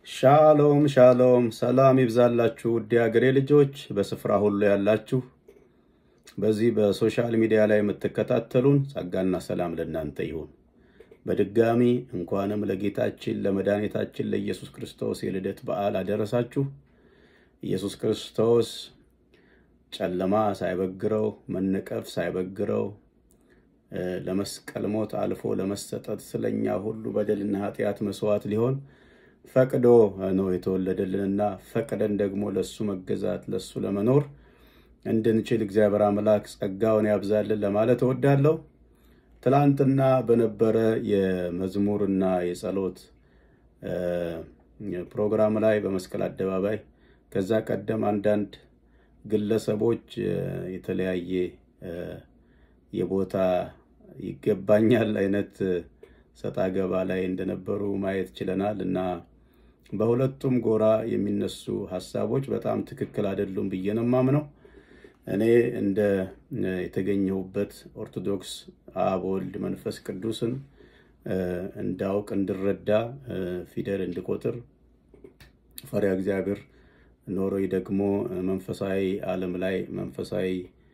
ሻሎም ሻሎም፣ ሰላም ይብዛላችሁ ውድ ሀገሬ ልጆች በስፍራ ሁሉ ያላችሁ በዚህ በሶሻል ሚዲያ ላይ የምትከታተሉን ጸጋና ሰላም ለእናንተ ይሁን። በድጋሚ እንኳንም ለጌታችን ለመድኃኒታችን ለኢየሱስ ክርስቶስ የልደት በዓል አደረሳችሁ። ኢየሱስ ክርስቶስ ጨለማ ሳይበግረው መነቀፍ ሳይበግረው ለመስቀል ሞት አልፎ ለመሰጠት ስለኛ ሁሉ በደልና ኃጢአት መስዋዕት ሊሆን ፈቅዶ ነው የተወለደልንና ፈቅደን ደግሞ ለሱ መገዛት ለሱ ለመኖር እንድንችል እግዚአብሔር አምላክ ጸጋውን ያብዛልን ለማለት እወዳለሁ። ትላንትና በነበረ የመዝሙርና የጸሎት ፕሮግራም ላይ በመስቀል አደባባይ ከዛ ቀደም አንዳንድ ግለሰቦች የተለያየ የቦታ ይገባኛል አይነት ሰጣ ገባ ላይ እንደነበሩ ማየት ችለናል እና በሁለቱም ጎራ የሚነሱ ሀሳቦች በጣም ትክክል አይደሉም ብዬ ነው የማምነው። እኔ እንደ የተገኘሁበት ኦርቶዶክስ አብ ወልድ መንፈስ ቅዱስን እንዳውቅ እንድረዳ ፊደል እንድቆጥር ፈሪሃ እግዚአብሔር ኖሮኝ ደግሞ መንፈሳዊ ዓለም ላይ መንፈሳዊ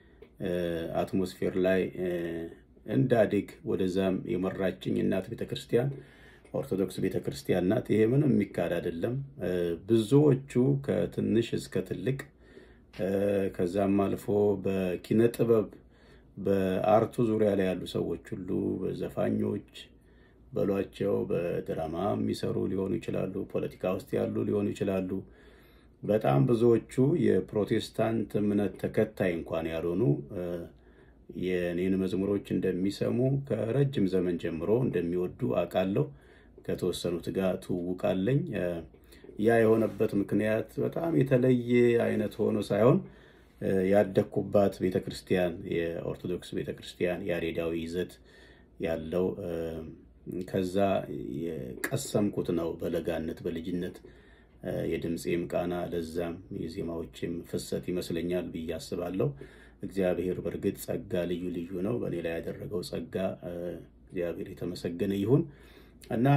አትሞስፌር ላይ እንዳድግ ወደዛም የመራችኝ እናት ቤተክርስቲያን ኦርቶዶክስ ቤተክርስቲያን ናት። ይሄ ምንም የሚካድ አይደለም። ብዙዎቹ ከትንሽ እስከ ትልቅ ከዛም አልፎ በኪነ ጥበብ በአርቱ ዙሪያ ላይ ያሉ ሰዎች ሁሉ በዘፋኞች በሏቸው፣ በድራማ የሚሰሩ ሊሆኑ ይችላሉ፣ ፖለቲካ ውስጥ ያሉ ሊሆኑ ይችላሉ። በጣም ብዙዎቹ የፕሮቴስታንት እምነት ተከታይ እንኳን ያልሆኑ የኔን መዝሙሮች እንደሚሰሙ ከረጅም ዘመን ጀምሮ እንደሚወዱ አውቃለሁ። ከተወሰኑት ጋር ትውውቃለኝ። ያ የሆነበት ምክንያት በጣም የተለየ አይነት ሆኖ ሳይሆን ያደግኩባት ቤተክርስቲያን የኦርቶዶክስ ቤተክርስቲያን ያሬዳዊ ይዘት ያለው ከዛ የቀሰምኩት ነው። በለጋነት በልጅነት የድምፄም ቃና ለዛም የዜማዎችም ፍሰት ይመስለኛል ብዬ አስባለሁ። እግዚአብሔር በእርግጥ ጸጋ ልዩ ልዩ ነው። በእኔ ላይ ያደረገው ጸጋ እግዚአብሔር የተመሰገነ ይሁን እና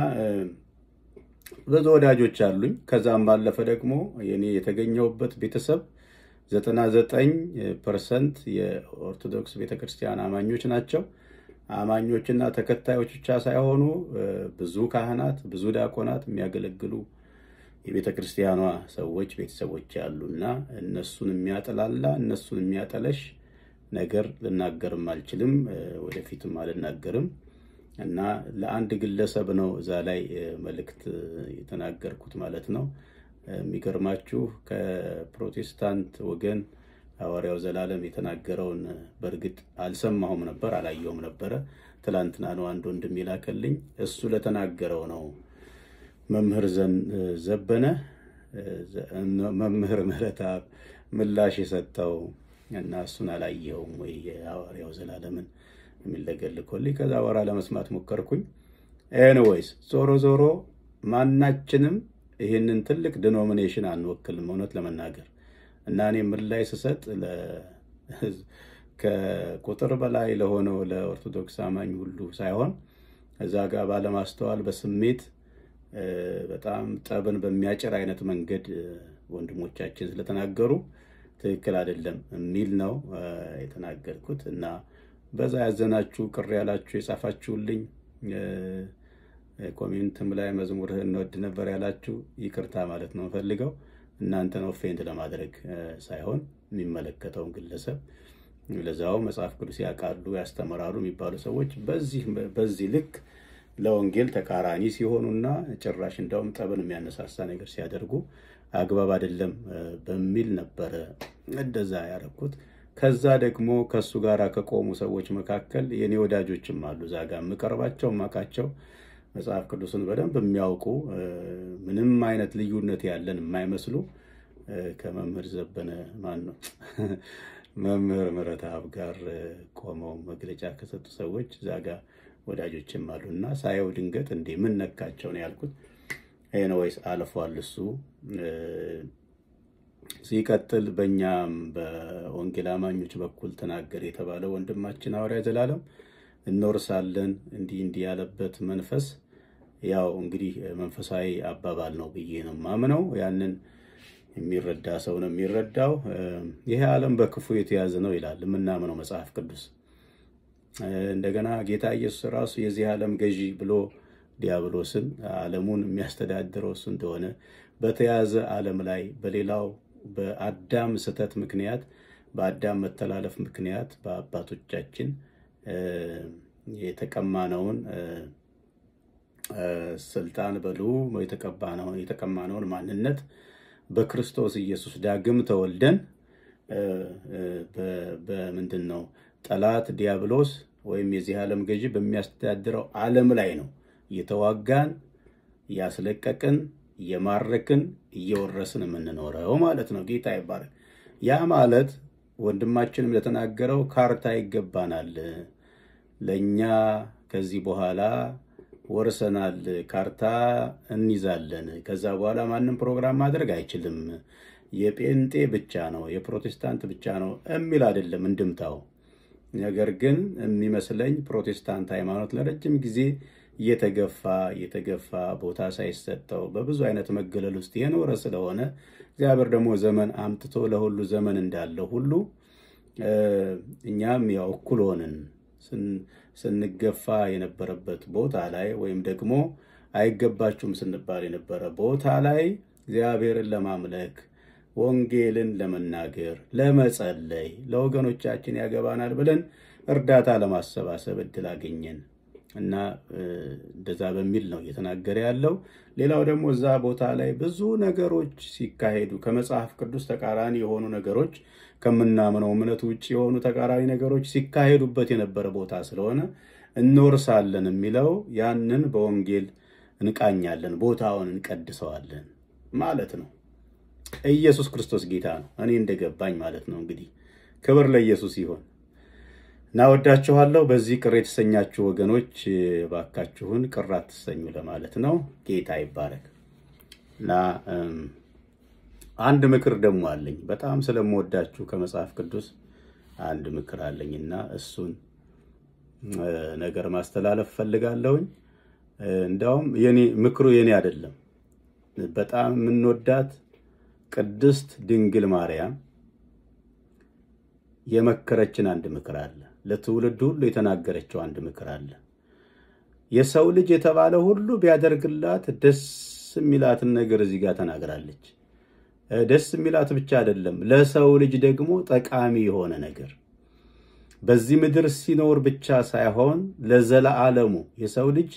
ብዙ ወዳጆች አሉኝ። ከዛም ባለፈ ደግሞ የኔ የተገኘሁበት ቤተሰብ ዘጠና ዘጠኝ ፐርሰንት የኦርቶዶክስ ቤተክርስቲያን አማኞች ናቸው። አማኞችና ተከታዮች ብቻ ሳይሆኑ ብዙ ካህናት፣ ብዙ ዲያቆናት የሚያገለግሉ የቤተ ክርስቲያኗ ሰዎች ቤተሰቦች ያሉና እነሱን የሚያጠላላ እነሱን የሚያጠለሽ ነገር ልናገርም አልችልም፣ ወደፊትም አልናገርም እና ለአንድ ግለሰብ ነው እዛ ላይ መልእክት የተናገርኩት ማለት ነው። የሚገርማችሁ ከፕሮቴስታንት ወገን ሐዋርያው ዘላለም የተናገረውን በእርግጥ አልሰማሁም ነበር፣ አላየውም ነበረ። ትላንትና ነው አንድ ወንድም ይላከልኝ። እሱ ለተናገረው ነው መምህር ዘበነ መምህር ምህረተአብ ምላሽ የሰጠው እና እሱን አላየውም ወይ የሐዋርያው ዘላለምን የሚለገልኮልኝ ከዛ በኋላ ለመስማት ሞከርኩኝ። ኤኒዌይስ ዞሮ ዞሮ ማናችንም ይህንን ትልቅ ዲኖሚኔሽን አንወክልም እውነት ለመናገር እና እኔ ምላሽ ስሰጥ ከቁጥር በላይ ለሆነው ለኦርቶዶክስ አማኝ ሁሉ ሳይሆን እዛ ጋር ባለማስተዋል በስሜት በጣም ጠብን በሚያጭር አይነት መንገድ ወንድሞቻችን ስለተናገሩ ትክክል አይደለም የሚል ነው የተናገርኩት እና በዛ ያዘናችሁ ቅር ያላችሁ የጻፋችሁልኝ ኮሜንትም ላይ መዝሙርህ እንወድ ነበር ያላችሁ ይቅርታ ማለት ነው ፈልገው እናንተን ኦፌንድ ለማድረግ ሳይሆን የሚመለከተውን ግለሰብ ለዛው መጽሐፍ ቅዱስ ያውቃሉ ያስተምራሉ የሚባሉ ሰዎች በዚህ በዚህ ልክ ለወንጌል ተቃራኒ ሲሆኑና ጭራሽ እንዳውም ጠብን የሚያነሳሳ ነገር ሲያደርጉ አግባብ አይደለም በሚል ነበረ እንደዛ ያደረኩት። ከዛ ደግሞ ከሱ ጋር ከቆሙ ሰዎች መካከል የኔ ወዳጆችም አሉ። እዛ ጋር የምቀርባቸው የማውቃቸው መጽሐፍ ቅዱስን በደንብ የሚያውቁ ምንም አይነት ልዩነት ያለን የማይመስሉ ከመምህር ዘበነ ማን ነው መምህር ምህረተአብ ጋር ቆመው መግለጫ ከሰጡ ሰዎች እዛ ጋር ወዳጆችም አሉ እና ሳየው ድንገት እንዴ ምን ነካቸው ነው ያልኩት። ኤኒዌይስ አልፏል እሱ። ሲቀጥል በእኛም በወንጌል አማኞች በኩል ተናገር የተባለው ወንድማችን ሐዋርያ ዘላለም እንወርሳለን እንዲህ እንዲህ ያለበት መንፈስ ያው እንግዲህ መንፈሳዊ አባባል ነው ብዬ ነው ማምነው። ያንን የሚረዳ ሰው ነው የሚረዳው። ይሄ ዓለም በክፉ የተያዘ ነው ይላል የምናምነው መጽሐፍ ቅዱስ። እንደገና ጌታ ኢየሱስ ራሱ የዚህ ዓለም ገዢ ብሎ ዲያብሎስን ዓለሙን የሚያስተዳድረው እሱ እንደሆነ በተያዘ ዓለም ላይ በሌላው በአዳም ስህተት ምክንያት በአዳም መተላለፍ ምክንያት በአባቶቻችን የተቀማነውን ስልጣን በሉ የተቀማነውን ማንነት በክርስቶስ ኢየሱስ ዳግም ተወልደን በምንድን ነው ጠላት ዲያብሎስ ወይም የዚህ ዓለም ገዢ በሚያስተዳድረው ዓለም ላይ ነው እየተዋጋን እያስለቀቅን እየማረክን እየወረስን የምንኖረው ማለት ነው። ጌታ ይባላል። ያ ማለት ወንድማችንም ለተናገረው ካርታ ይገባናል። ለእኛ ከዚህ በኋላ ወርሰናል፣ ካርታ እንይዛለን። ከዛ በኋላ ማንም ፕሮግራም ማድረግ አይችልም። የጴንጤ ብቻ ነው የፕሮቴስታንት ብቻ ነው የሚል አይደለም እንድምታው። ነገር ግን የሚመስለኝ ፕሮቴስታንት ሃይማኖት ለረጅም ጊዜ እየተገፋ እየተገፋ ቦታ ሳይሰጠው በብዙ አይነት መገለል ውስጥ የኖረ ስለሆነ እግዚአብሔር ደግሞ ዘመን አምጥቶ ለሁሉ ዘመን እንዳለው ሁሉ እኛም ያው እኩል ሆንን ስንገፋ የነበረበት ቦታ ላይ ወይም ደግሞ አይገባችሁም ስንባል የነበረ ቦታ ላይ እግዚአብሔርን ለማምለክ ወንጌልን ለመናገር ለመጸለይ ለወገኖቻችን ያገባናል ብለን እርዳታ ለማሰባሰብ እድል አገኘን እና እንደዛ በሚል ነው እየተናገረ ያለው። ሌላው ደግሞ እዛ ቦታ ላይ ብዙ ነገሮች ሲካሄዱ ከመጽሐፍ ቅዱስ ተቃራኒ የሆኑ ነገሮች ከምናምነው እምነት ውጭ የሆኑ ተቃራኒ ነገሮች ሲካሄዱበት የነበረ ቦታ ስለሆነ እንወርሳለን የሚለው ያንን በወንጌል እንቃኛለን፣ ቦታውን እንቀድሰዋለን ማለት ነው። ኢየሱስ ክርስቶስ ጌታ ነው። እኔ እንደገባኝ ማለት ነው። እንግዲህ ክብር ለኢየሱስ ይሆን እና ወዳችኋለሁ። በዚህ ቅር የተሰኛችሁ ወገኖች ባካችሁን ቅር አትሰኙ ለማለት ነው። ጌታ ይባረክ እና አንድ ምክር ደግሞ አለኝ። በጣም ስለምወዳችሁ ከመጽሐፍ ቅዱስ አንድ ምክር አለኝ እና እሱን ነገር ማስተላለፍ ፈልጋለሁኝ። እንዲያውም የኔ ምክሩ የኔ አይደለም። በጣም የምንወዳት ቅድስት ድንግል ማርያም የመከረችን አንድ ምክር አለ። ለትውልድ ሁሉ የተናገረችው አንድ ምክር አለ። የሰው ልጅ የተባለ ሁሉ ቢያደርግላት ደስ የሚላትን ነገር እዚህ ጋር ተናግራለች። ደስ የሚላት ብቻ አይደለም፣ ለሰው ልጅ ደግሞ ጠቃሚ የሆነ ነገር በዚህ ምድር ሲኖር ብቻ ሳይሆን ለዘላለሙ የሰው ልጅ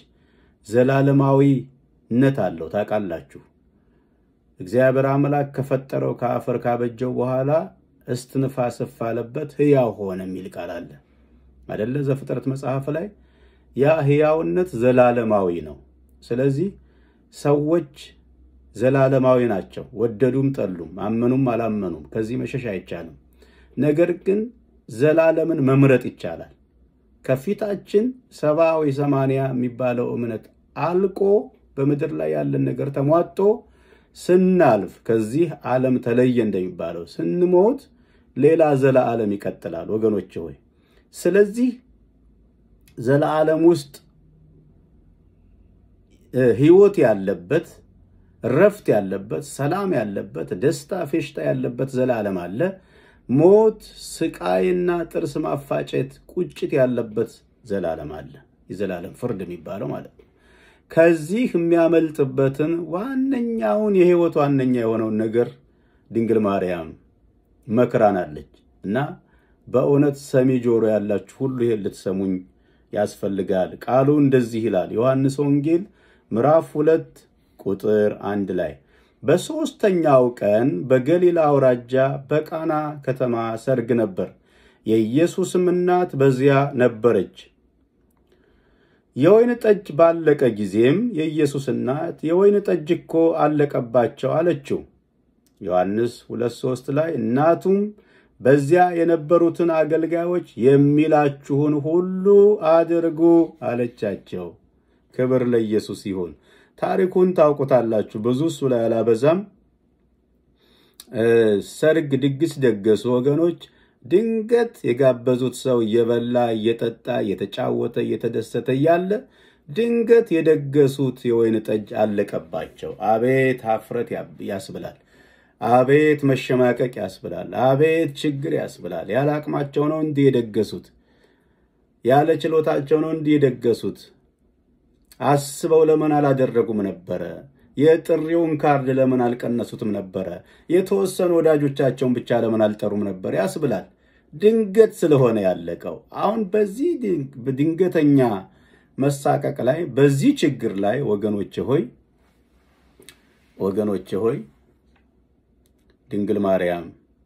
ዘላለማዊነት አለው። ታውቃላችሁ እግዚአብሔር አምላክ ከፈጠረው ከአፈር ካበጀው በኋላ እስትንፋስ እፍ አለበት ሕያው ሆነ የሚል ቃል አለ አደለ? ዘፍጥረት መጽሐፍ ላይ ያ ሕያውነት ዘላለማዊ ነው። ስለዚህ ሰዎች ዘላለማዊ ናቸው። ወደዱም ጠሉም፣ አመኑም አላመኑም፣ ከዚህ መሸሽ አይቻልም። ነገር ግን ዘላለምን መምረጥ ይቻላል። ከፊታችን ሰባ ወይ ሰማንያ የሚባለው እምነት አልቆ በምድር ላይ ያለን ነገር ተሟጦ ስናልፍ ከዚህ ዓለም ተለየ እንደሚባለው ስንሞት ሌላ ዘለዓለም ይቀጥላል ወገኖች ሆይ። ስለዚህ ዘለዓለም ውስጥ ሕይወት ያለበት ረፍት ያለበት ሰላም ያለበት ደስታ ፌሽታ ያለበት ዘላለም አለ። ሞት፣ ስቃይና ጥርስ ማፋጨት፣ ቁጭት ያለበት ዘላለም አለ። የዘላለም ፍርድ የሚባለው ማለት ነው። ከዚህ የሚያመልጥበትን ዋነኛውን የህይወት ዋነኛ የሆነውን ነገር ድንግል ማርያም መክራናለች እና በእውነት ሰሚ ጆሮ ያላችሁ ሁሉ ይሄን ልትሰሙኝ ያስፈልጋል። ቃሉ እንደዚህ ይላል። ዮሐንስ ወንጌል ምዕራፍ ሁለት ቁጥር አንድ ላይ በሦስተኛው ቀን በገሊላ አውራጃ በቃና ከተማ ሰርግ ነበር። የኢየሱስም እናት በዚያ ነበረች። የወይን ጠጅ ባለቀ ጊዜም የኢየሱስ እናት የወይን ጠጅ እኮ አለቀባቸው አለችው። ዮሐንስ ሁለት ሦስት ላይ እናቱም በዚያ የነበሩትን አገልጋዮች የሚላችሁን ሁሉ አድርጉ አለቻቸው። ክብር ለኢየሱስ ይሁን። ታሪኩን ታውቁታላችሁ። ብዙ እሱ ላይ አላበዛም። ሰርግ ድግስ ደገሱ ወገኖች። ድንገት የጋበዙት ሰው እየበላ እየጠጣ እየተጫወተ እየተደሰተ እያለ ድንገት የደገሱት የወይን ጠጅ አለቀባቸው። አቤት ሀፍረት ያስብላል። አቤት መሸማቀቅ ያስብላል። አቤት ችግር ያስብላል። ያለ አቅማቸው ነው እንዲህ የደገሱት፣ ያለ ችሎታቸው ነው እንዲህ የደገሱት። አስበው ለምን አላደረጉም ነበረ? የጥሪውን ካርድ ለምን አልቀነሱትም ነበረ? የተወሰኑ ወዳጆቻቸውን ብቻ ለምን አልጠሩም ነበር ያስብላል። ድንገት ስለሆነ ያለቀው። አሁን በዚህ ድንገተኛ መሳቀቅ ላይ በዚህ ችግር ላይ ወገኖቼ ሆይ ወገኖቼ ሆይ ድንግል ማርያም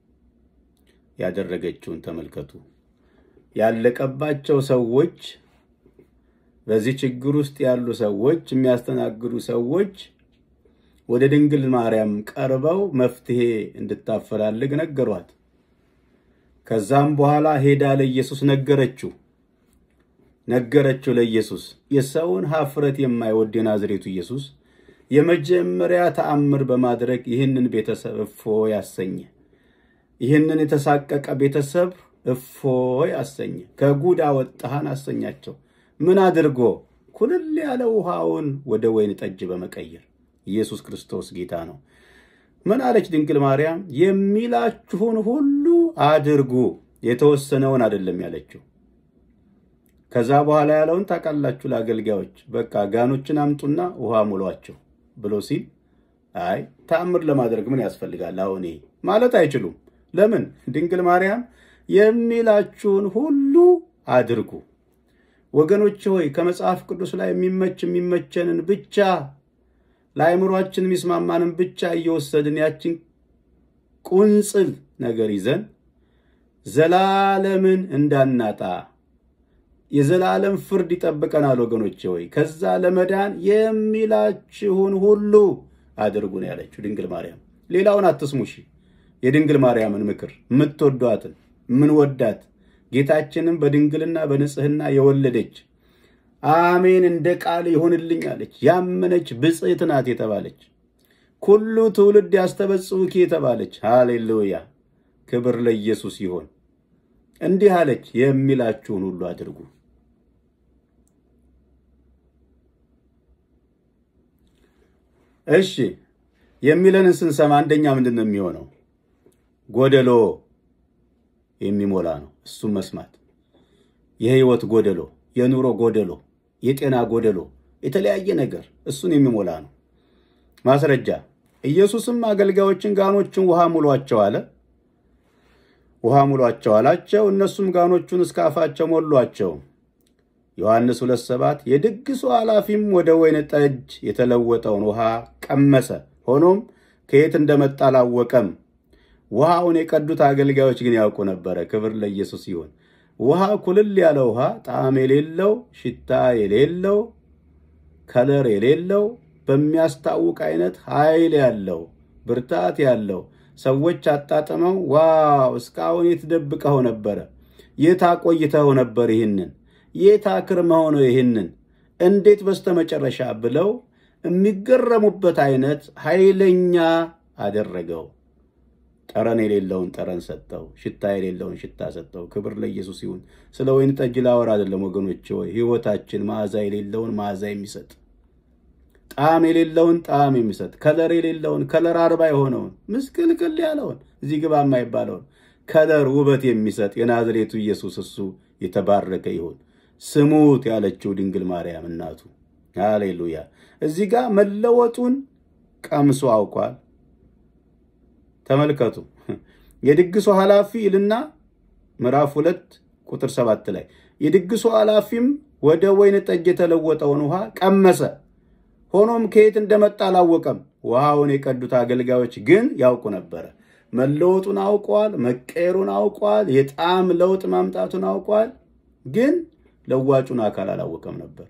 ያደረገችውን ተመልከቱ። ያለቀባቸው ሰዎች በዚህ ችግር ውስጥ ያሉ ሰዎች የሚያስተናግዱ ሰዎች ወደ ድንግል ማርያም ቀርበው መፍትሄ እንድታፈላልግ ነገሯት። ከዛም በኋላ ሄዳ ለኢየሱስ ነገረችው ነገረችው ለኢየሱስ የሰውን ሀፍረት የማይወድ የናዝሬቱ ኢየሱስ የመጀመሪያ ተአምር በማድረግ ይህንን ቤተሰብ እፎ ያሰኘ ይህንን የተሳቀቀ ቤተሰብ እፎ ያሰኘ ከጉድ አወጣሃን አሰኛቸው። ምን አድርጎ? ኩልል ያለ ውሃውን ወደ ወይን ጠጅ በመቀየር ኢየሱስ ክርስቶስ ጌታ ነው። ምን አለች ድንግል ማርያም? የሚላችሁን ሁሉ አድርጉ። የተወሰነውን አይደለም ያለችው። ከዛ በኋላ ያለውን ታውቃላችሁ። ለአገልጋዮች በቃ ጋኖችን አምጡና ውሃ ሙሏቸው ብሎ ሲል አይ ተአምር ለማድረግ ምን ያስፈልጋል? አሁን ይሄ ማለት አይችሉም። ለምን? ድንግል ማርያም የሚላችሁን ሁሉ አድርጉ። ወገኖች ሆይ ከመጽሐፍ ቅዱስ ላይ የሚመች የሚመቸንን ብቻ ለአእምሯችን የሚስማማንን ብቻ እየወሰድን ያችን ቁንጽል ነገር ይዘን ዘላለምን እንዳናጣ የዘላለም ፍርድ ይጠብቀናል። ወገኖቼ ሆይ ከዛ ለመዳን የሚላችሁን ሁሉ አድርጉ ነው ያለችው ድንግል ማርያም። ሌላውን አትስሙ። እሺ የድንግል ማርያምን ምክር የምትወዷትን ምንወዳት ጌታችንን በድንግልና በንጽህና የወለደች አሜን እንደ ቃል ይሁንልኝ አለች። ያመነች ብጽዕት ናት የተባለች ኩሉ ትውልድ ያስተበጽውኪ የተባለች ሃሌሉያ፣ ክብር ለኢየሱስ ይሆን። እንዲህ አለች፣ የሚላችሁን ሁሉ አድርጉ። እሺ የሚለንን ስንሰማ አንደኛ ምንድን ነው የሚሆነው? ጎደሎ የሚሞላ ነው። እሱም መስማት የህይወት ጎደሎ፣ የኑሮ ጎደሎ፣ የጤና ጎደሎ፣ የተለያየ ነገር እሱን የሚሞላ ነው። ማስረጃ ኢየሱስም አገልጋዮችን ጋኖችን ውሃ ሙሏቸው አለ። ውሃ ሙሏቸው አላቸው። እነሱም ጋኖቹን እስከ አፋቸው ሞሏቸው። ዮሐንስ ሁለት ሰባት የድግሱ ኃላፊም ወደ ወይን ጠጅ የተለወጠውን ውሃ ቀመሰ። ሆኖም ከየት እንደመጣ አላወቀም። ውሃውን የቀዱት አገልጋዮች ግን ያውቁ ነበረ። ክብር ለኢየሱስ ይሁን። ውሃ ኩልል ያለ ውሃ፣ ጣዕም የሌለው ሽታ የሌለው ከለር የሌለው በሚያስታውቅ አይነት ኃይል ያለው ብርታት ያለው ሰዎች አጣጥመው ዋው እስካሁን የት ደብቀኸው ነበረ? የት አቆይተኸው ነበር? ይህንን የት አክርመኸው ነው? ይህንን እንዴት በስተመጨረሻ ብለው የሚገረሙበት አይነት ኃይለኛ አደረገው። ጠረን የሌለውን ጠረን ሰጠው። ሽታ የሌለውን ሽታ ሰጠው። ክብር ለኢየሱስ ይሁን። ስለ ወይን ጠጅ ላወራ አይደለም ወገኖች፣ ወይ ህይወታችን መዓዛ የሌለውን መዓዛ የሚሰጥ ጣዕም የሌለውን ጣዕም የሚሰጥ ከለር የሌለውን ከለር አርባ የሆነውን ምስቅልቅል ያለውን እዚህ ግባ የማይባለውን ከለር ውበት የሚሰጥ የናዝሬቱ ኢየሱስ እሱ የተባረከ ይሁን። ስሙት ያለችው ድንግል ማርያም እናቱ ሃሌሉያ። እዚህ ጋር መለወጡን ቀምሶ አውቋል። ተመልከቱ። የድግሱ ኃላፊ ይልና ምዕራፍ ሁለት ቁጥር ሰባት ላይ የድግሱ ኃላፊም ወደ ወይን ጠጅ የተለወጠውን ውሃ ቀመሰ። ሆኖም ከየት እንደመጣ አላወቀም። ውሃውን የቀዱት አገልጋዮች ግን ያውቁ ነበረ። መለወጡን አውቋል። መቀየሩን አውቋል። የጣዕም ለውጥ ማምጣቱን አውቋል። ግን ለዋጩን አካል አላወቀም ነበር።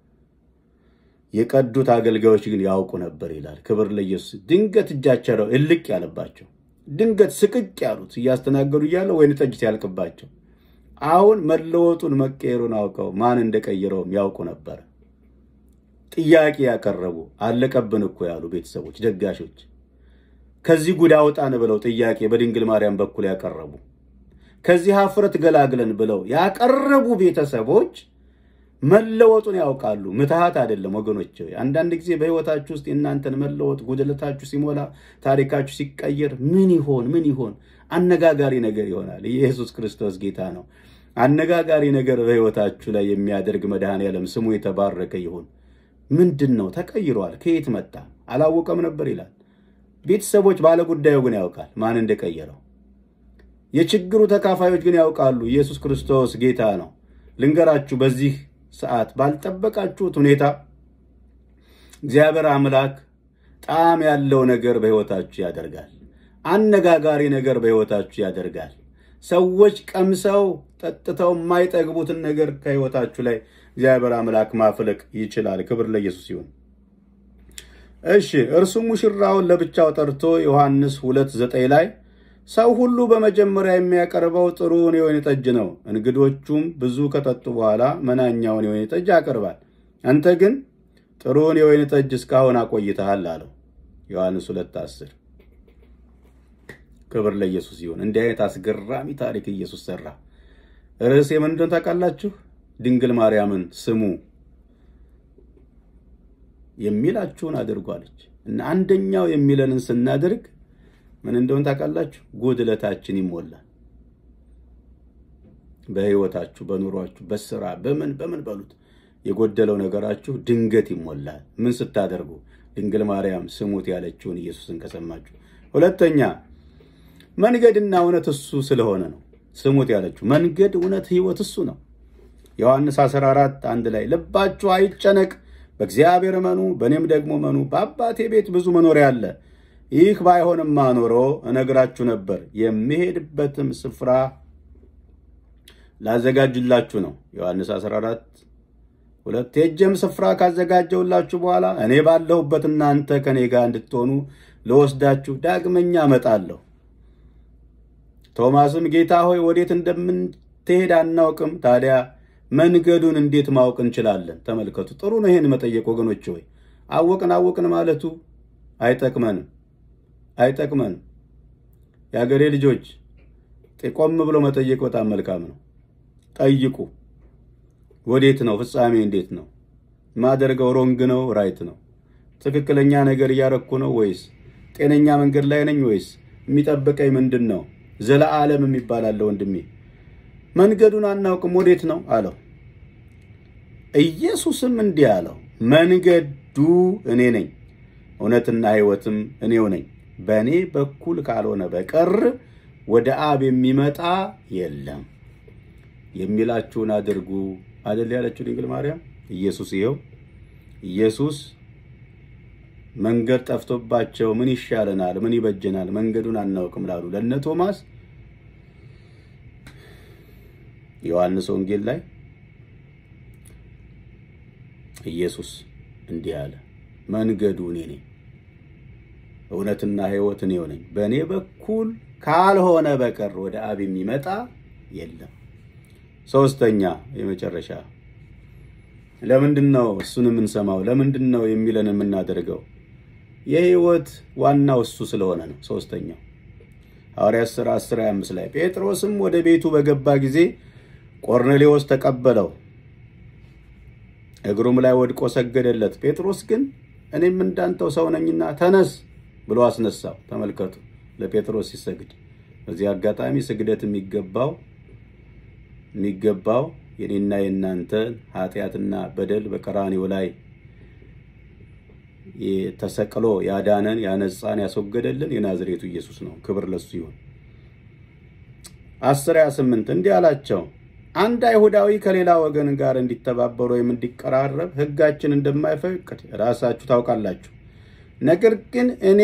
የቀዱት አገልጋዮች ግን ያውቁ ነበር ይላል። ክብር ለኢየሱስ። ድንገት እጃቸው እልቅ ያለባቸው፣ ድንገት ስቅቅ ያሉት እያስተናገዱ እያለ ወይን ጠጅ ሲያልቅባቸው፣ አሁን መለወጡን መቀየሩን አውቀው ማን እንደቀየረውም ያውቁ ነበር። ጥያቄ ያቀረቡ አለቀብን እኮ ያሉ ቤተሰቦች፣ ደጋሾች ከዚህ ጉድ አውጣን ብለው ጥያቄ በድንግል ማርያም በኩል ያቀረቡ ከዚህ ሀፍረት ገላግለን ብለው ያቀረቡ ቤተሰቦች መለወጡን ያውቃሉ። ምትሃት አይደለም ወገኖች። አንዳንድ ጊዜ በሕይወታችሁ ውስጥ የእናንተን መለወጥ ጉድለታችሁ ሲሞላ ታሪካችሁ ሲቀየር ምን ይሆን ምን ይሆን አነጋጋሪ ነገር ይሆናል። ኢየሱስ ክርስቶስ ጌታ ነው። አነጋጋሪ ነገር በሕይወታችሁ ላይ የሚያደርግ መድኃኔዓለም ስሙ የተባረከ ይሁን። ምንድን ነው? ተቀይሯል። ከየት መጣ? አላወቀም ነበር ይላል። ቤተሰቦች፣ ባለጉዳዩ ግን ያውቃል ማን እንደቀየረው። የችግሩ ተካፋዮች ግን ያውቃሉ ኢየሱስ ክርስቶስ ጌታ ነው። ልንገራችሁ፣ በዚህ ሰዓት ባልጠበቃችሁት ሁኔታ እግዚአብሔር አምላክ ጣዕም ያለው ነገር በሕይወታችሁ ያደርጋል። አነጋጋሪ ነገር በሕይወታችሁ ያደርጋል። ሰዎች ቀምሰው ጠጥተው የማይጠግቡትን ነገር ከሕይወታችሁ ላይ እግዚአብሔር አምላክ ማፍለቅ ይችላል። ክብር ለኢየሱስ ይሁን። እሺ እርሱ ሙሽራውን ለብቻው ጠርቶ ዮሐንስ ሁለት ዘጠኝ ላይ ሰው ሁሉ በመጀመሪያ የሚያቀርበው ጥሩውን የወይን ጠጅ ነው፣ እንግዶቹም ብዙ ከጠጡ በኋላ መናኛውን የወይን ጠጅ ያቀርባል። አንተ ግን ጥሩውን የወይን ጠጅ እስካሁን አቆይተሃል አለው። ዮሐንስ ሁለት አስር ክብር ለኢየሱስ ይሁን። እንዲህ አይነት አስገራሚ ታሪክ ኢየሱስ ሰራ። ርዕሴ ምን እንደሆነ ታውቃላችሁ? ድንግል ማርያምን ስሙ የሚላችሁን አድርጓለች እና አንደኛው የሚለንን ስናደርግ ምን እንደሆነ ታውቃላችሁ? ጉድለታችን ይሞላል። በሕይወታችሁ፣ በኑሯችሁ፣ በስራ በምን በምን በሉት የጎደለው ነገራችሁ ድንገት ይሞላል። ምን ስታደርጉ? ድንግል ማርያም ስሙት ያለችውን ኢየሱስን ከሰማችሁ። ሁለተኛ መንገድና እውነት እሱ ስለሆነ ነው ስሙት ያለችው። መንገድ፣ እውነት፣ ሕይወት እሱ ነው። ዮሐንስ 14 አንድ ላይ ልባችሁ አይጨነቅ፣ በእግዚአብሔር እመኑ፣ በእኔም ደግሞ እመኑ። በአባቴ ቤት ብዙ መኖሪያ አለ። ይህ ባይሆንማ ኖሮ እነግራችሁ ነበር። የሚሄድበትም ስፍራ ላዘጋጅላችሁ ነው። ዮሐንስ 14 ሁለት ሄጄም ስፍራ ካዘጋጀውላችሁ በኋላ እኔ ባለሁበት እናንተ ከኔ ጋር እንድትሆኑ ለወስዳችሁ ዳግመኛ እመጣለሁ። ቶማስም ጌታ ሆይ ወዴት እንደምትሄድ አናውቅም፣ ታዲያ መንገዱን እንዴት ማወቅ እንችላለን? ተመልከቱ፣ ጥሩ ነው ይሄን መጠየቅ ወገኖች። ሆይ አወቅን አወቅን ማለቱ አይጠቅመንም አይጠቅመንም። የአገሬ ልጆች ቆም ብሎ መጠየቅ በጣም መልካም ነው። ጠይቁ። ወዴት ነው? ፍጻሜ እንዴት ነው? ማደርገው ሮንግ ነው ራይት ነው? ትክክለኛ ነገር እያረኩ ነው ወይስ ጤነኛ መንገድ ላይ ነኝ ወይስ የሚጠብቀኝ ምንድን ነው? ዘለዓለም የሚባል አለ ወንድሜ። መንገዱን አናውቅም ወዴት ነው አለው። ኢየሱስም እንዲህ አለው፣ መንገዱ እኔ ነኝ፣ እውነትና ሕይወትም እኔው ነኝ። በእኔ በኩል ካልሆነ በቀር ወደ አብ የሚመጣ የለም። የሚላችሁን አድርጉ አደል ያለችው ድንግል ማርያም። ኢየሱስ ይኸው ኢየሱስ መንገድ ጠፍቶባቸው ምን ይሻለናል፣ ምን ይበጀናል፣ መንገዱን አናውቅም ላሉ ለነ ቶማስ ዮሐንስ ወንጌል ላይ ኢየሱስ እንዲህ አለ፣ መንገዱ እኔ ነኝ፣ እውነትና ሕይወት እኔው ነኝ። በእኔ በኩል ካልሆነ በቀር ወደ አብ የሚመጣ የለም። ሶስተኛ የመጨረሻ ለምንድን ነው እሱን የምንሰማው? ለምንድን ነው የሚለን የምናደርገው? የሕይወት ዋናው እሱ ስለሆነ ነው። ሶስተኛው ሐዋርያት ሥራ 10 25 ላይ ጴጥሮስም ወደ ቤቱ በገባ ጊዜ ቆርኔሌዎስ ተቀበለው፣ እግሩም ላይ ወድቆ ሰገደለት። ጴጥሮስ ግን እኔም እንዳንተው ሰው ነኝና ተነስ ብሎ አስነሳው። ተመልከቱ፣ ለጴጥሮስ ሲሰግድ። በዚህ አጋጣሚ ስግደት የሚገባው የሚገባው የኔና የእናንተን ኃጢአትና በደል በቀራኒው ላይ ተሰቅሎ ያዳነን ያነጻን ያስወገደልን የናዝሬቱ ኢየሱስ ነው። ክብር ለሱ ይሁን። አስር ሃያ ስምንት እንዲህ አላቸው አንድ አይሁዳዊ ከሌላ ወገን ጋር እንዲተባበሩ ወይም እንዲቀራረብ ሕጋችን እንደማይፈቅድ ራሳችሁ ታውቃላችሁ። ነገር ግን እኔ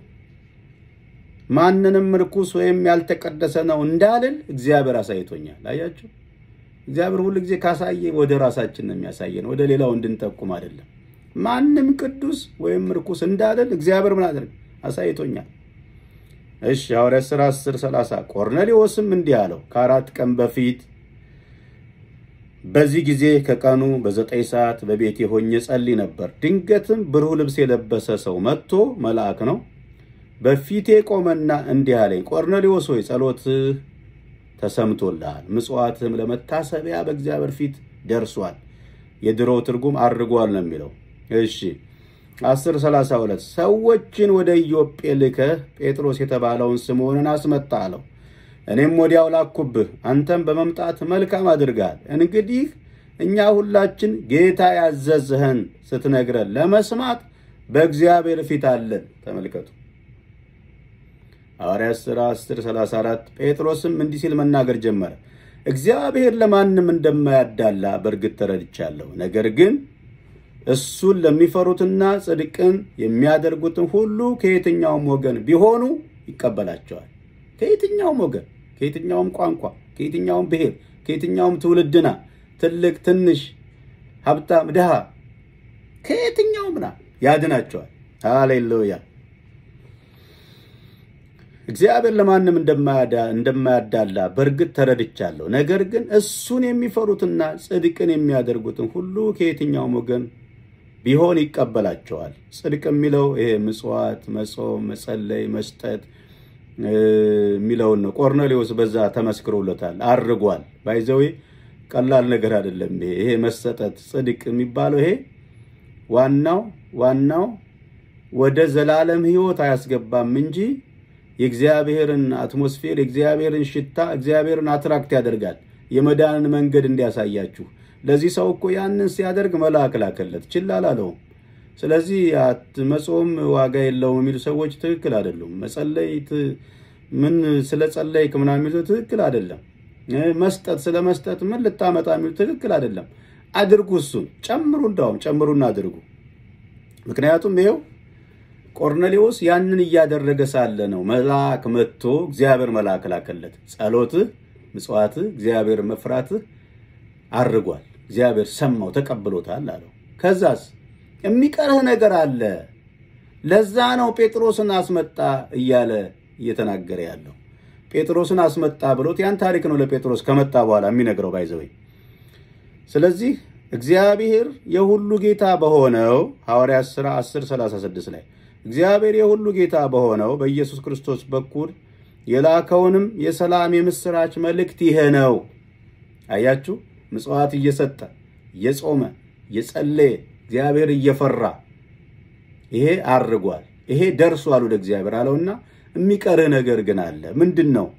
ማንንም ርኩስ ወይም ያልተቀደሰ ነው እንዳልል እግዚአብሔር አሳይቶኛል። አያችሁ፣ እግዚአብሔር ሁሉ ጊዜ ካሳየ ወደ ራሳችን ነው የሚያሳየን፣ ወደ ሌላው እንድንጠቁም አይደለም። ማንም ቅዱስ ወይም ርኩስ እንዳልል እግዚአብሔር ምን አደረግ አሳይቶኛል። እሺ ሐዋርያት ሥራ 10 30 ቆርኔሌዎስም እንዲህ አለው ከአራት ቀን በፊት በዚህ ጊዜ ከቀኑ በዘጠኝ ሰዓት በቤቴ ሆኜ ጸልይ ነበር። ድንገትም ብሩህ ልብስ የለበሰ ሰው መጥቶ መልአክ ነው በፊቴ ቆመና እንዲህ አለኝ፣ ቆርኔሌዎስ ሆይ ጸሎትህ ተሰምቶልሃል፣ ምጽዋትህም ለመታሰቢያ በእግዚአብሔር ፊት ደርሷል። የድሮ ትርጉም አድርጓል ነው የሚለው። እሺ 1032 ሰዎችን ወደ ኢዮጴ ልከህ ጴጥሮስ የተባለውን ስምዖንን አስመጣ አለው። እኔም ወዲያው ላኩብህ፣ አንተም በመምጣት መልካም አድርጋል። እንግዲህ እኛ ሁላችን ጌታ ያዘዝህን ስትነግረን ለመስማት በእግዚአብሔር ፊት አለን። ተመልከቱ ሐዋርያት ሥራ 10 34 ጴጥሮስም እንዲህ ሲል መናገር ጀመረ። እግዚአብሔር ለማንም እንደማያዳላ በእርግጥ ተረድቻለሁ። ነገር ግን እሱን ለሚፈሩትና ጽድቅን የሚያደርጉትን ሁሉ ከየትኛውም ወገን ቢሆኑ ይቀበላቸዋል። ከየትኛውም ወገን፣ ከየትኛውም ቋንቋ፣ ከየትኛውም ብሔር፣ ከየትኛውም ትውልድና ትልቅ፣ ትንሽ፣ ሀብታም፣ ድሃ ከየትኛውም ና ያድናቸዋል። ሃሌሉያ። እግዚአብሔር ለማንም እንደማያዳላ በእርግጥ ተረድቻለሁ። ነገር ግን እሱን የሚፈሩትና ጽድቅን የሚያደርጉትን ሁሉ ከየትኛውም ወገን ቢሆን ይቀበላቸዋል። ጽድቅ የሚለው ይሄ ምጽዋት፣ መጾም፣ መጸለይ፣ መስጠት የሚለውን ነው። ቆርኔሌዎስ በዛ ተመስክሮለታል፣ አድርጓል። ባይዘዌ ቀላል ነገር አይደለም። ይሄ ይሄ መሰጠት ጽድቅ የሚባለው ይሄ ዋናው ዋናው ወደ ዘላለም ሕይወት አያስገባም እንጂ የእግዚአብሔርን አትሞስፌር የእግዚአብሔርን ሽታ እግዚአብሔርን አትራክት ያደርጋል። የመዳንን መንገድ እንዲያሳያችሁ። ለዚህ ሰው እኮ ያንን ሲያደርግ መልአክ ላከለት፣ ችላ አላለውም። ስለዚህ መጾም ዋጋ የለውም የሚሉ ሰዎች ትክክል አይደሉም። መጸለይ ምን ስለ ጸለይክ ምናምን የሚሉ ትክክል አይደለም። መስጠት ስለ መስጠት ምን ልታመጣ የሚሉ ትክክል አይደለም። አድርጉ፣ እሱን ጨምሩ፣ እንዳውም ጨምሩና አድርጉ። ምክንያቱም ይኸው ቆርኔሌዎስ ያንን እያደረገ ሳለ ነው መልአክ መጥቶ እግዚአብሔር መልአክ ላከለት። ጸሎትህ፣ ምጽዋትህ፣ እግዚአብሔር መፍራትህ አድርጓል። እግዚአብሔር ሰማው፣ ተቀብሎታል አለው። ከዛስ የሚቀርህ ነገር አለ። ለዛ ነው ጴጥሮስን አስመጣ እያለ እየተናገረ ያለው። ጴጥሮስን አስመጣ ብሎት ያን ታሪክ ነው ለጴጥሮስ ከመጣ በኋላ የሚነግረው ባይዘወይ። ስለዚህ እግዚአብሔር የሁሉ ጌታ በሆነው ሐዋርያት ሥራ 10 36 ላይ እግዚአብሔር የሁሉ ጌታ በሆነው በኢየሱስ ክርስቶስ በኩል የላከውንም የሰላም የምስራች መልእክት ይሄ ነው። አያችሁ፣ ምጽዋት እየሰጠ እየጾመ እየጸለየ እግዚአብሔር እየፈራ ይሄ አድርጓል። ይሄ ደርሷል ወደ እግዚአብሔር አለውና የሚቀርህ ነገር ግን አለ። ምንድን ነው?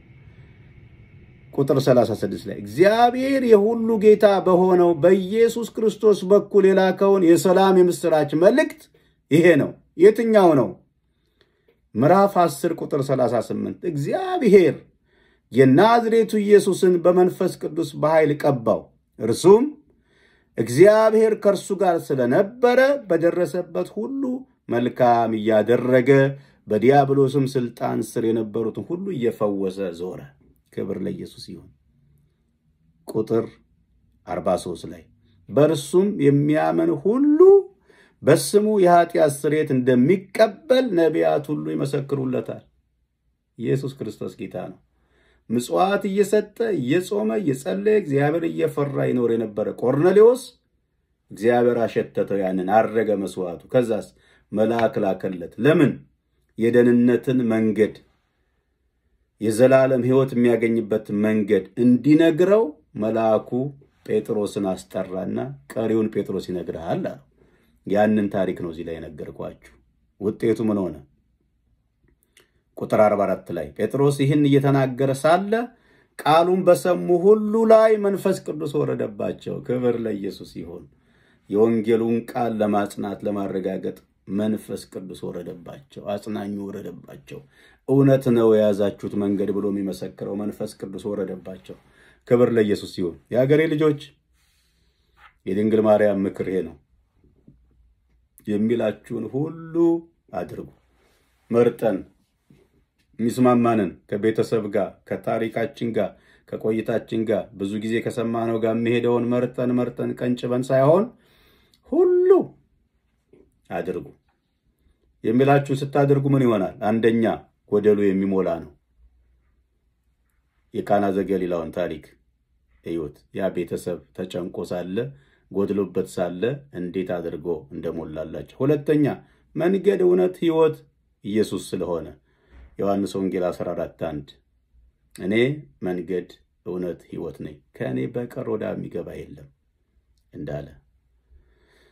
ቁጥር 36 ላይ እግዚአብሔር የሁሉ ጌታ በሆነው በኢየሱስ ክርስቶስ በኩል የላከውን የሰላም የምስራች መልእክት ይሄ ነው። የትኛው ነው? ምዕራፍ 10 ቁጥር 38 እግዚአብሔር የናዝሬቱ ኢየሱስን በመንፈስ ቅዱስ በኃይል ቀባው፣ እርሱም እግዚአብሔር ከእርሱ ጋር ስለነበረ በደረሰበት ሁሉ መልካም እያደረገ በዲያብሎስም ስልጣን ስር የነበሩትን ሁሉ እየፈወሰ ዞረ። ክብር ለኢየሱስ ይሁን። ቁጥር 43 ላይ በእርሱም የሚያምን ሁሉ በስሙ የኃጢአት ስርየት እንደሚቀበል ነቢያት ሁሉ ይመሰክሩለታል። ኢየሱስ ክርስቶስ ጌታ ነው። ምጽዋት እየሰጠ እየጾመ እየጸለየ እግዚአብሔር እየፈራ ይኖር የነበረ ቆርኔሌዎስ እግዚአብሔር አሸተተው፣ ያንን አረገ መስዋዕቱ። ከዛስ መልአክ ላከለት። ለምን? የደህንነትን መንገድ የዘላለም ሕይወት የሚያገኝበት መንገድ እንዲነግረው መልአኩ ጴጥሮስን አስጠራና ቀሪውን ጴጥሮስ ይነግርሃል አለው። ያንን ታሪክ ነው እዚህ ላይ የነገርኳችሁ። ውጤቱ ምን ሆነ? ቁጥር 44 ላይ ጴጥሮስ ይህን እየተናገረ ሳለ ቃሉን በሰሙ ሁሉ ላይ መንፈስ ቅዱስ ወረደባቸው። ክብር ለኢየሱስ ይሁን። የወንጌሉን ቃል ለማጽናት ለማረጋገጥ መንፈስ ቅዱስ ወረደባቸው። አጽናኙ ወረደባቸው። እውነት ነው የያዛችሁት መንገድ ብሎ የሚመሰክረው መንፈስ ቅዱስ ወረደባቸው። ክብር ለኢየሱስ ይሁን። የሀገሬ ልጆች የድንግል ማርያም ምክር ይሄ ነው። የሚላችሁን ሁሉ አድርጉ። መርጠን የሚስማማንን ከቤተሰብ ጋር ከታሪካችን ጋር ከቆይታችን ጋር ብዙ ጊዜ ከሰማነው ጋር የሚሄደውን መርጠን መርጠን ቀንጭበን ሳይሆን ሁሉ አድርጉ። የሚላችሁን ስታደርጉ ምን ይሆናል? አንደኛ ጎደሉ የሚሞላ ነው። የቃና ዘገሊላውን ታሪክ እዩት። ያ ቤተሰብ ተጨንቆ ሳለ ጎድሎበት ሳለ እንዴት አድርጎ እንደሞላላቸው። ሁለተኛ መንገድ፣ እውነት፣ ሕይወት ኢየሱስ ስለሆነ ዮሐንስ ወንጌል 14 1 እኔ መንገድ፣ እውነት፣ ሕይወት ነኝ ከእኔ በቀር ወደ አብ የሚገባ የለም እንዳለ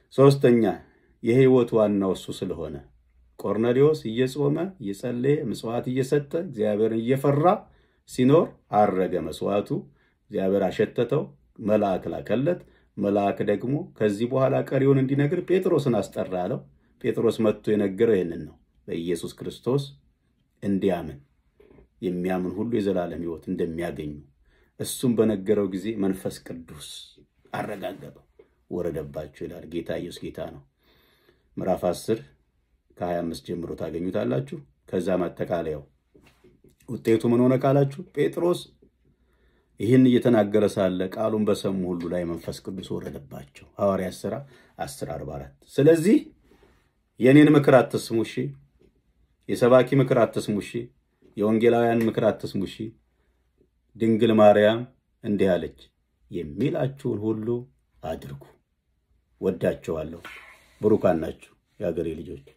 ሶስተኛ የህይወት ዋናው እሱ ስለሆነ ቆርኔሌዎስ እየጾመ እየጸለየ ምጽዋት እየሰጠ እግዚአብሔርን እየፈራ ሲኖር አረገ። መስዋዕቱ እግዚአብሔር አሸተተው፣ መልአክ ላከለት። መልአክ ደግሞ ከዚህ በኋላ ቀሪውን እንዲነግር ጴጥሮስን አስጠራ አለው። ጴጥሮስ መጥቶ የነገረው ይህንን ነው። በኢየሱስ ክርስቶስ እንዲያምን የሚያምን ሁሉ የዘላለም ሕይወት እንደሚያገኙ እሱም በነገረው ጊዜ መንፈስ ቅዱስ አረጋገጠው፣ ወረደባቸው ይላል። ጌታ ኢየሱስ ጌታ ነው። ምዕራፍ 10 ከ25 ጀምሮ ታገኙታላችሁ። ከዛ ማጠቃለያው ውጤቱ ምን ሆነ ካላችሁ ጴጥሮስ ይህን እየተናገረ ሳለ ቃሉን በሰሙ ሁሉ ላይ መንፈስ ቅዱስ ወረደባቸው። ሐዋርያት ሥራ 10 44 ስለዚህ የእኔን ምክር አትስሙ እሺ፣ የሰባኪ ምክር አትስሙ እሺ፣ የወንጌላውያን ምክር አትስሙ እሺ። ድንግል ማርያም እንዲህ አለች፣ የሚላችሁን ሁሉ አድርጉ። ወዳችኋለሁ። ብሩካን ናችሁ የአገሬ ልጆች።